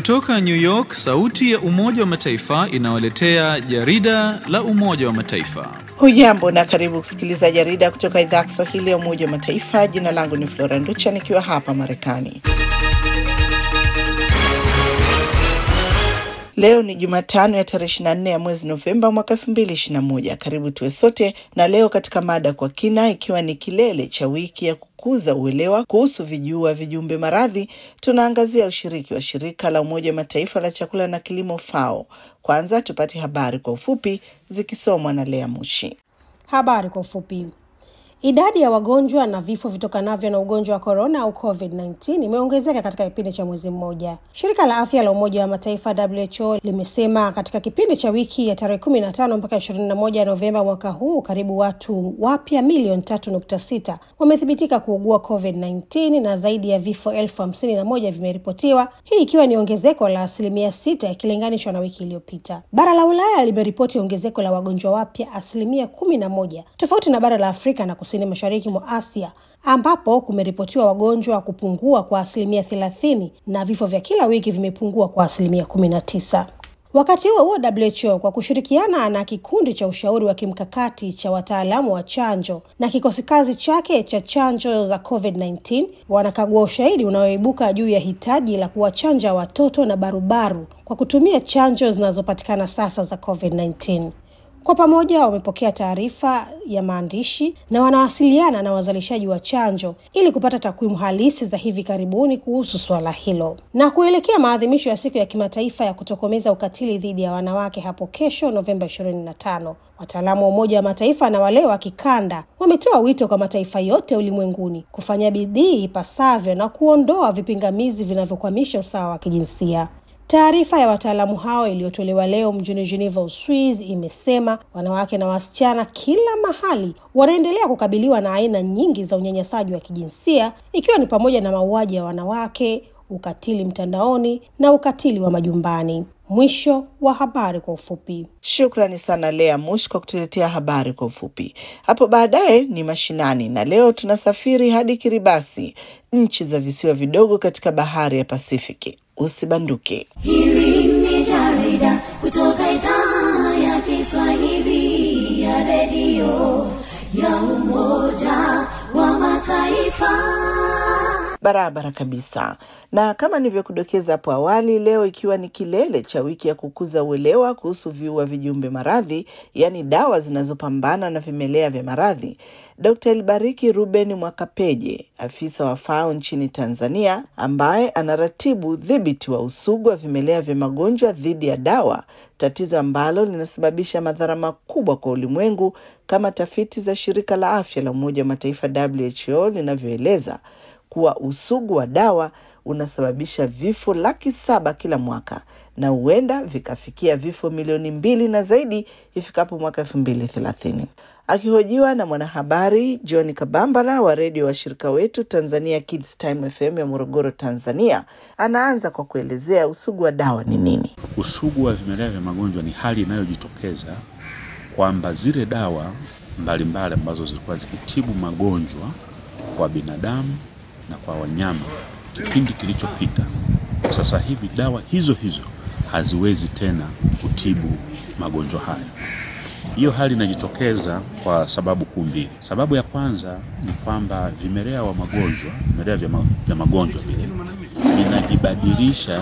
Kutoka New York, sauti ya Umoja wa Mataifa inawaletea jarida la Umoja wa Mataifa. Hujambo na karibu kusikiliza jarida kutoka idhaa ya Kiswahili ya Umoja wa Mataifa. Jina langu ni Flora Nducha nikiwa hapa Marekani. Leo ni Jumatano ya tarehe 24 ya mwezi Novemba mwaka 2021. Karibu tuwe sote na leo katika mada kwa kina, ikiwa ni kilele cha wiki ya kukuza uelewa kuhusu vijua vijumbe maradhi, tunaangazia ushiriki wa shirika la Umoja wa Mataifa la chakula na kilimo FAO. Kwanza tupate habari kwa ufupi zikisomwa na Lea Mushi. Habari kwa ufupi. Idadi ya wagonjwa na vifo vitokanavyo na ugonjwa wa korona au COVID-19 imeongezeka katika kipindi cha mwezi mmoja. Shirika la afya la Umoja wa Mataifa WHO limesema katika kipindi cha wiki ya tarehe 15 mpaka 21 Novemba mwaka huu, karibu watu wapya milioni 3.6 wamethibitika kuugua COVID-19 na zaidi ya vifo elfu hamsini na moja vimeripotiwa, hii ikiwa ni ongezeko la asilimia sita ikilinganishwa na wiki iliyopita. Bara la Ulaya limeripoti ongezeko la wagonjwa wapya asilimia kumi na moja tofauti na bara la Afrika na kusini mashariki mwa Asia ambapo kumeripotiwa wagonjwa kupungua kwa asilimia thelathini na vifo vya kila wiki vimepungua kwa asilimia kumi na tisa. Wakati huo huo, WHO kwa kushirikiana na kikundi cha ushauri wa kimkakati cha wataalamu wa chanjo na kikosi kazi chake cha chanjo za COVID-19 wanakagua ushahidi unaoibuka juu ya hitaji la kuwachanja watoto na barubaru kwa kutumia chanjo zinazopatikana sasa za COVID-19. Kwa pamoja wamepokea taarifa ya maandishi na wanawasiliana na wazalishaji wa chanjo ili kupata takwimu halisi za hivi karibuni kuhusu suala hilo. Na kuelekea maadhimisho ya siku ya kimataifa ya kutokomeza ukatili dhidi ya wanawake hapo kesho Novemba 25, wataalamu wa Umoja wa Mataifa na wale wa kikanda wametoa wito kwa mataifa yote ulimwenguni kufanya bidii ipasavyo na kuondoa vipingamizi vinavyokwamisha usawa wa kijinsia. Taarifa ya wataalamu hao iliyotolewa leo mjini Geneva, Uswizi, imesema wanawake na wasichana kila mahali wanaendelea kukabiliwa na aina nyingi za unyanyasaji wa kijinsia, ikiwa ni pamoja na mauaji ya wanawake, ukatili mtandaoni na ukatili wa majumbani. Mwisho wa habari kwa ufupi. Shukrani sana Lea Mush kwa kutuletea habari kwa ufupi. Hapo baadaye ni mashinani, na leo tunasafiri hadi Kiribati, nchi za visiwa vidogo katika bahari ya Pasifiki. Usibanduke. Hili ni jarida kutoka idhaa ya Kiswahili ya redio ya Umoja wa Mataifa. Barabara kabisa. Na kama nilivyokudokeza hapo awali, leo ikiwa ni kilele cha wiki ya kukuza uelewa kuhusu viua vijumbe maradhi, yaani dawa zinazopambana na vimelea vya maradhi, Dr. Elbariki Ruben Mwakapeje, afisa wa FAO nchini Tanzania, ambaye anaratibu udhibiti wa usugu wa vimelea vya magonjwa dhidi ya dawa, tatizo ambalo linasababisha madhara makubwa kwa ulimwengu kama tafiti za shirika la afya la Umoja wa Mataifa WHO linavyoeleza kuwa usugu wa dawa unasababisha vifo laki saba kila mwaka na huenda vikafikia vifo milioni mbili na zaidi ifikapo mwaka elfu mbili thelathini. Akihojiwa na mwanahabari John Kabambala wa redio washirika wetu Tanzania Kids Time FM ya Morogoro, Tanzania, anaanza kwa kuelezea usugu wa dawa ni nini. Usugu wa vimelea vya magonjwa ni hali inayojitokeza kwamba zile dawa mbalimbali ambazo zilikuwa zikitibu magonjwa kwa binadamu na kwa wanyama kipindi kilichopita, sasa hivi dawa hizo hizo haziwezi tena kutibu magonjwa hayo. Hiyo hali inajitokeza kwa sababu kuu mbili. Sababu ya kwanza ni kwamba vimelea wa magonjwa, vimelea vya, ma, vya magonjwa vile vinajibadilisha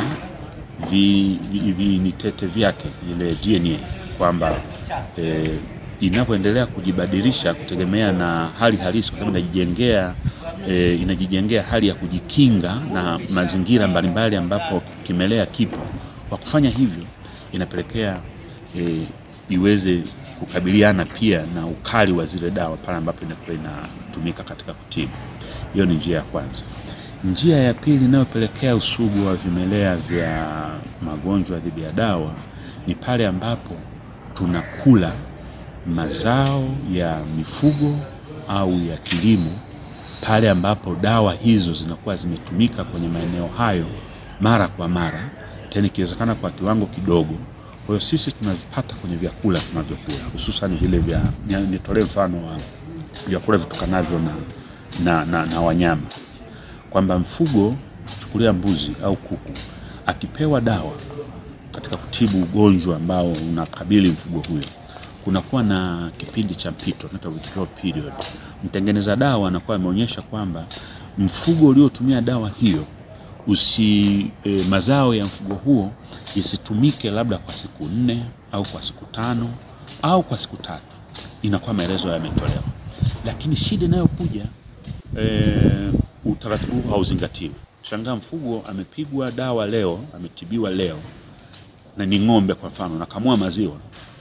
vinitete vi, vyake ile DNA kwamba e, inapoendelea kujibadilisha kutegemea na hali halisi, kwa sababu inajijengea e, inajijengea hali ya kujikinga na mazingira mbalimbali ambapo kimelea kipo. Kwa kufanya hivyo, inapelekea e, iweze kukabiliana pia na ukali wa zile dawa pale ambapo inakuwa inatumika katika kutibu. Hiyo ni njia ya kwanza. Njia ya pili inayopelekea usugu wa vimelea vya magonjwa dhidi ya dawa ni pale ambapo tunakula mazao ya mifugo au ya kilimo, pale ambapo dawa hizo zinakuwa zimetumika kwenye maeneo hayo mara kwa mara, tena ikiwezekana kwa kiwango kidogo. Kwa hiyo sisi tunavipata kwenye vyakula tunavyokula, hususan vile vya, nitolee mfano wa vyakula vitokanavyo na, na, na, na wanyama, kwamba mfugo chukulia mbuzi au kuku akipewa dawa katika kutibu ugonjwa ambao unakabili mfugo huyo, kunakuwa na kipindi cha mpito tunaita withdrawal period. Mtengeneza dawa anakuwa ameonyesha kwamba mfugo uliotumia dawa hiyo usi e, mazao ya mfugo huo isitumike labda kwa siku nne au kwa siku tano au kwa siku tatu, inakuwa maelezo yametolewa. Lakini shida inayokuja e, utaratibu huu hauzingatiwi. Shangaa mfugo amepigwa dawa leo, ametibiwa leo na ni ng'ombe kwa mfano, unakamua maziwa,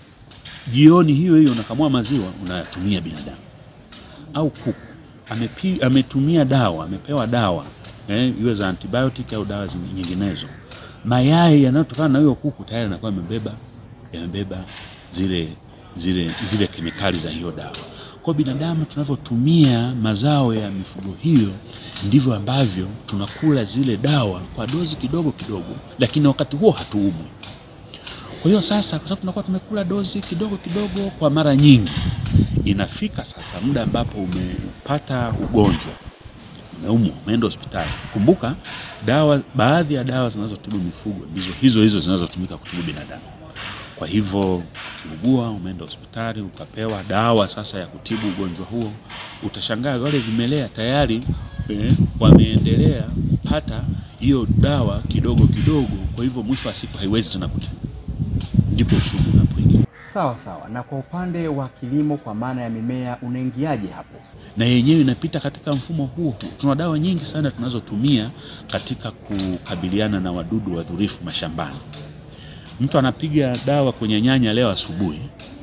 jioni hiyo hiyo unakamua maziwa unayatumia binadamu. Au kuku amepi, ametumia dawa, amepewa dawa eh, iwe za antibiotic au dawa zingi- nyinginezo, mayai yanayotokana na huyo kuku tayari yanakuwa yamebeba yamebeba zile zile zile kemikali za hiyo dawa. Kwa binadamu tunavyotumia mazao ya mifugo hiyo ndivyo ambavyo tunakula zile dawa kwa dozi kidogo kidogo, lakini wakati huo hatuumwi. Kwa hiyo sasa, kwa sababu tunakuwa tumekula dozi kidogo kidogo kwa mara nyingi, inafika sasa muda ambapo umepata ugonjwa, umeumwa, umeenda hospitali. Kumbuka dawa, baadhi ya dawa zinazotibu mifugo ndizo hizo hizo zinazotumika kutibu binadamu. Kwa hivyo ukiugua, umeenda hospitali ukapewa dawa sasa ya kutibu ugonjwa huo, utashangaa wale vimelea tayari eh, wameendelea kupata hiyo dawa kidogo kidogo. Kwa hivyo mwisho wa siku haiwezi tena kutibu, ndipo usugu unapoingia. Sawa sawa. Na kwa upande wa kilimo, kwa maana ya mimea, unaingiaje hapo? na yenyewe inapita katika mfumo huo huo. Tuna dawa nyingi sana tunazotumia katika kukabiliana na wadudu wadhurifu mashambani. Mtu anapiga dawa kwenye nyanya leo asubuhi,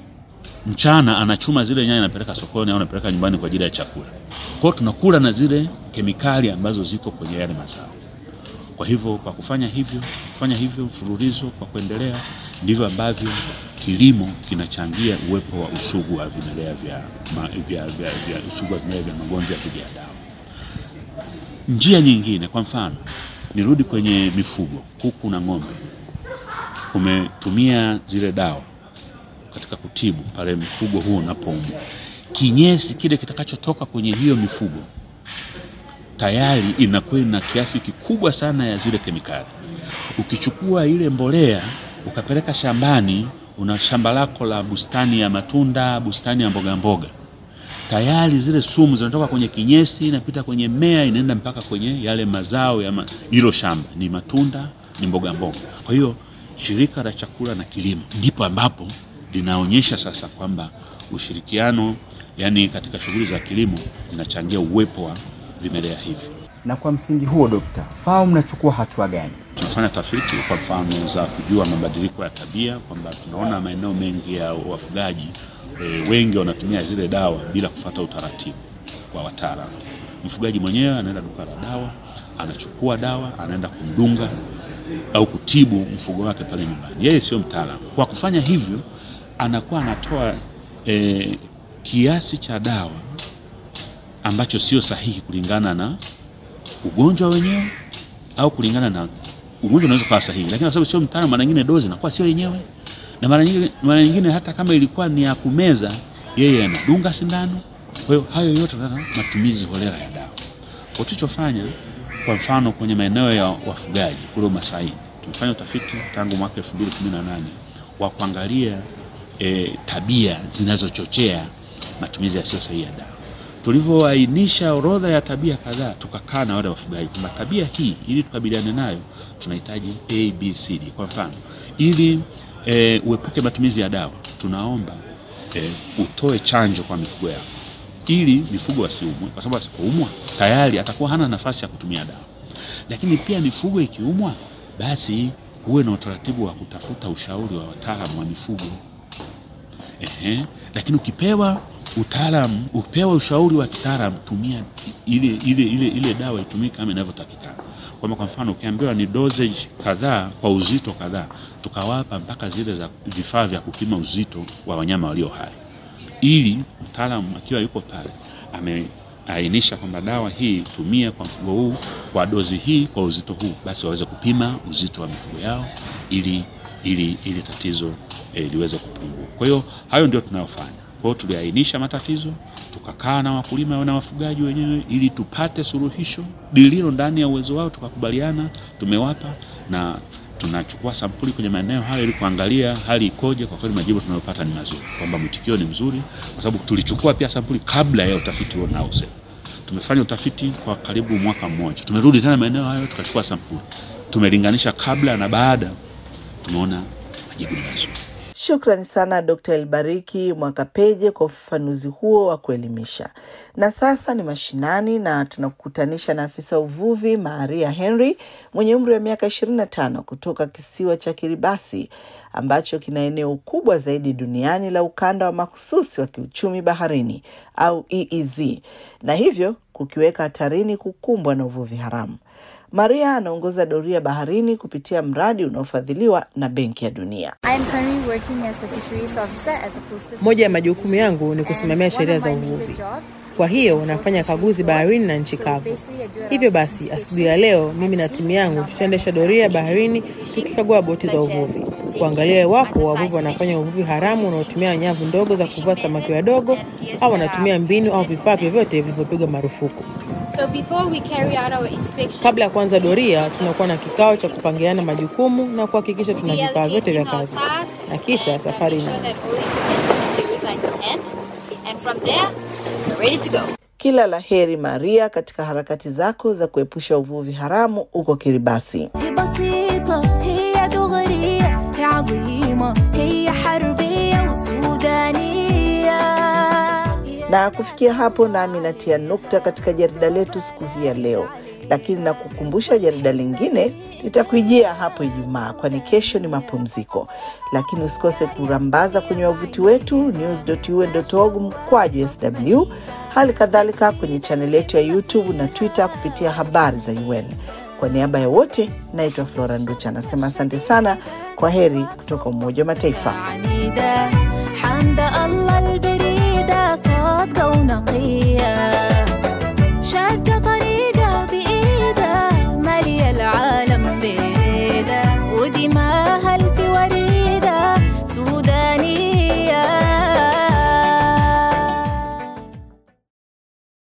mchana anachuma zile nyanya anapeleka sokoni au anapeleka nyumbani kwa ajili ya chakula. Kwa hiyo tunakula na zile kemikali ambazo ziko kwenye yale mazao. Kwa hivyo kwa kufanya hivyo kufanya hivyo mfululizo kwa kuendelea, ndivyo ambavyo kilimo kinachangia uwepo wa usugu wa vimelea vya, ma, vya, vya, vya usugu wa vimelea vya magonjwa ya dhidi ya dawa. Njia nyingine, kwa mfano, nirudi kwenye mifugo, kuku na ng'ombe, umetumia zile dawa katika kutibu pale mfugo huo unapoumwa, kinyesi kile kitakachotoka kwenye hiyo mifugo tayari inakuwa na kiasi kikubwa sana ya zile kemikali. Ukichukua ile mbolea ukapeleka shambani, una shamba lako la bustani ya matunda, bustani ya mboga mboga, tayari zile sumu zinatoka kwenye kinyesi, inapita kwenye mmea, inaenda mpaka kwenye yale mazao ya ma- hilo shamba, ni matunda, ni mboga mboga. Kwa hiyo shirika la chakula na kilimo ndipo ambapo linaonyesha sasa kwamba ushirikiano, yani katika shughuli za kilimo zinachangia uwepo wa vimelea hivi. Na kwa msingi huo, Dokta, FAO mnachukua hatua gani? Tunafanya tafiti kwa mfano za kujua mabadiliko ya tabia, kwamba tunaona maeneo mengi ya wafugaji e, wengi wanatumia zile dawa bila kufuata utaratibu wa wataalamu. Mfugaji mwenyewe anaenda duka la dawa, anachukua dawa, anaenda kumdunga au kutibu mfugo wake pale nyumbani. Yeye sio mtaalamu. Kwa kufanya hivyo, anakuwa anatoa e, kiasi cha dawa ambacho sio sahihi kulingana na ugonjwa wenyewe au kulingana na ugonjwa unaweza kuwa sahihi, lakini kwa sababu sio mtaalamu, mara nyingine dozi inakuwa sio yenyewe, na mara nyingine, mara nyingine hata kama ilikuwa ni ya kumeza, yeye anadunga sindano. Kwa hiyo hayo yote na matumizi holela ya dawa. Kwa tulichofanya, kwa mfano kwenye maeneo ya wafugaji kule Masai, tumefanya utafiti tangu mwaka 2018 wa kuangalia e, tabia zinazochochea matumizi yasiyo sahihi ya dawa tulivyoainisha orodha ya tabia kadhaa, tukakaa na wale wafugaji kwamba tabia hii ili tukabiliane nayo tunahitaji ABCD. Kwa mfano, ili e, uepuke matumizi ya dawa, tunaomba e, utoe chanjo kwa mifugo yako ili mifugo wasiumwe, kwa sababu asipoumwa tayari atakuwa hana nafasi ya kutumia dawa. Lakini pia mifugo ikiumwa, basi huwe na utaratibu wa kutafuta ushauri wa wataalamu wa mifugo. Ehe, lakini ukipewa utaalamu, ukipewa ushauri wa kitaalamu, tumia ile, ile, ile, ile dawa itumike kama inavyotakikana. Kwamba kwa mfano ukiambiwa ni dosage kadhaa kwa uzito kadhaa, tukawapa mpaka zile za vifaa vya kupima uzito wa wanyama walio hai, ili mtaalamu akiwa yuko pale ameainisha kwamba dawa hii tumia kwa mfugo huu kwa dozi hii kwa uzito huu, basi waweze kupima uzito wa mifugo yao ili, ili, ili tatizo eh, liweze kupungua. Kwa hiyo hayo ndio tunayofanya. Kwa hiyo tuliainisha matatizo, tukakaa na wakulima na wafugaji wenyewe ili tupate suluhisho lililo ndani ya uwezo wao, tukakubaliana, tumewapa na tunachukua sampuli kwenye maeneo hayo ili kuangalia hali ikoje. Kwa kweli majibu tunayopata ni mazuri, kwamba mwitikio ni mzuri, kwa sababu tulichukua pia sampuli kabla ya utafiti huo unaosema. Tumefanya utafiti kwa karibu mwaka mmoja, tumerudi tena maeneo hayo tukachukua sampuli, tumelinganisha kabla na baada, tumeona majibu ni mazuri. Shukrani sana Dkt. Elbariki Mwakapeje kwa ufafanuzi huo wa kuelimisha. Na sasa ni mashinani na tunakukutanisha na afisa uvuvi Maria Henry mwenye umri wa miaka 25 kutoka kisiwa cha Kiribati ambacho kina eneo kubwa zaidi duniani la ukanda wa mahususi wa kiuchumi baharini au EEZ na hivyo kukiweka hatarini kukumbwa na uvuvi haramu. Maria anaongoza doria baharini kupitia mradi unaofadhiliwa na Benki ya Dunia. I am currently working as a fisheries officer at the coastal Moja ya majukumu yangu ni kusimamia sheria za uvuvi. Kwa hiyo nafanya kaguzi baharini na nchi kavu. Hivyo basi, asubuhi ya leo mimi na timu yangu tutaendesha doria baharini tukikagua boti za uvuvi, kuangalia iwapo wavuvi wanafanya uvuvi haramu unaotumia nyavu ndogo za kuvua samaki wadogo au wanatumia mbinu au vifaa vyovyote vilivyopigwa marufuku. So before we carry out our inspection, Kabla ya kuanza doria, tunakuwa na kikao cha kupangiana majukumu na kuhakikisha tuna vifaa vyote vya kazi, na kisha safari ensure inaanza. that all the materials are in hand, and from there, we're ready to go. Kila la heri Maria katika harakati zako za kuepusha uvuvi haramu huko Kiribati. هي بسيطة هي دغرية هي عظيمة هي حربية وسودانية Na kufikia hapo, nami natia nukta katika jarida letu siku hii ya leo, lakini na kukumbusha jarida lingine litakujia hapo Ijumaa, kwani kesho ni mapumziko. Lakini usikose kurambaza kwenye wavuti wetu news.un.org mkwaju sw, hali kadhalika kwenye chaneli yetu ya YouTube na Twitter kupitia habari za UN. Kwa niaba ya wote, naitwa Flora Nducha, anasema asante sana, kwa heri kutoka Umoja wa Mataifa. عنيدة حمد الله البريدة صادقة ونقية